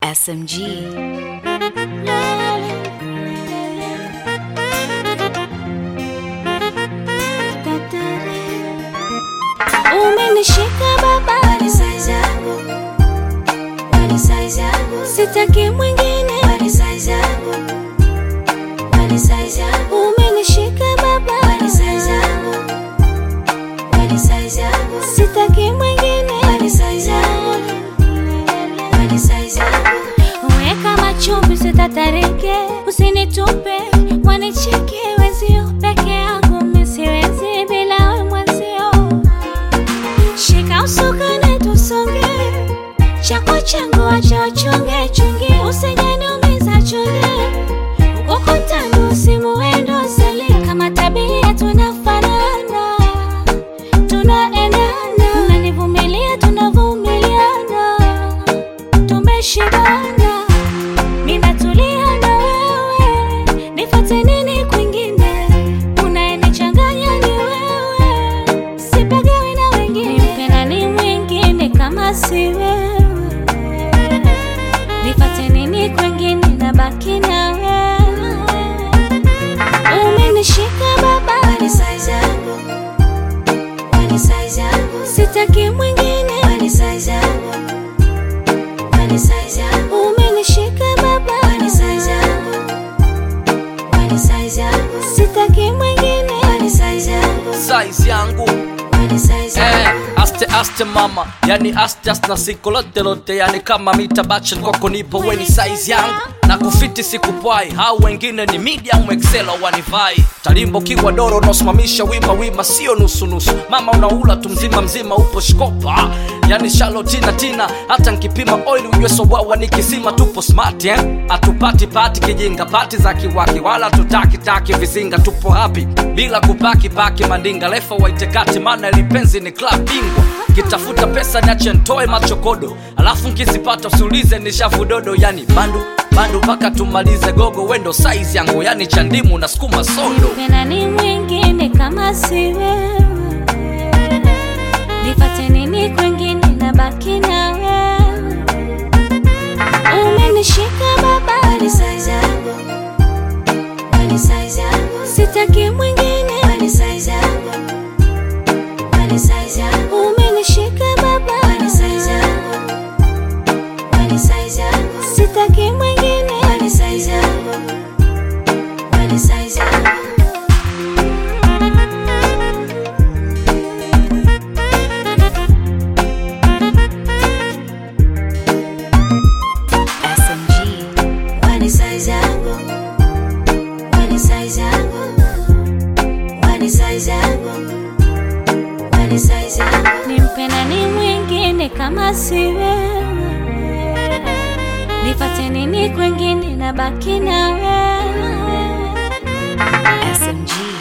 SMG. Umenishika baba, Wani size yangu, wani size yangu, sitaki mwingine. wani size yangu, wani size yangu, Umenishika baba, wani size yangu, wani size yangu, sitaki mwingine. wani size yangu, wani size yangu, Weka machumbi sitatarike, usinitupe wanicheke wezio peke yangu, mimi siwezi bila we mwenzio. Shika usukani tusonge, chako changu acha uchunge chunge, usijaniumiza chunge ukutani usimuendo sali, kama tabia tunafanana, tunaendana, unanivumilia tunavumiliana tumeshibana, ninatulia na wewe, nifate nini kwingine? Unayenichanganya ni wewe, sipagawi na wengine, nimpenda ni mwingine kama si wewe, nifate nini kwingine? Nabaki na wewe, umenishika baba, wani size yangu, wani size yangu, sitaki mwingine, wani size yangu, wani size yangu, umenishika baba, wani size yangu, wani size yangu, sitaki mwingine. wani size yangu, size yangu wani size eh, yangu. aste aste mama yani aste aste na siko lote lote yani kama mita bachen kwako nipo weni size yangu na kufiti sikupwai hao wengine ni medium excel au wanivai talimbo kiwa doro unaosimamisha wima wima sio nusu nusu mama unaula tu mzima mzima upo shkopa yani shalo tina tina hata nkipima oil ujue sowawa nikisima tupo smart eh? atupati pati kijinga pati za kiwaki wala tutaki taki vizinga tupo hapi bila kupaki paki mandinga lefa waitekati maana lipenzi ni club bingwa kitafuta pesa niache ntoe machokodo alafu nkizipata usiulize ni shavudodo yani bandu bandu mpaka tumalize gogo wendo size yangu yani chandimu na sukuma sodo Tena ni mwingine kama si wewe, nipate nini kwingine? Nabaki na wewe, umenishika baba, Wani size yangu, wani size yangu, sitaki mwingine, wani size yangu, wani size yangu, umenishika baba, wani size yangu, wani size yangu, sitaki mwingine, wani size yangu, wani size yangu. SMG. Wani size yangu, wani size yangu, wani size yangu, wani size yangu, nimpenda ni mwingine kama si wewe, nipate nini kwingine? Nabaki na wewe. SMG.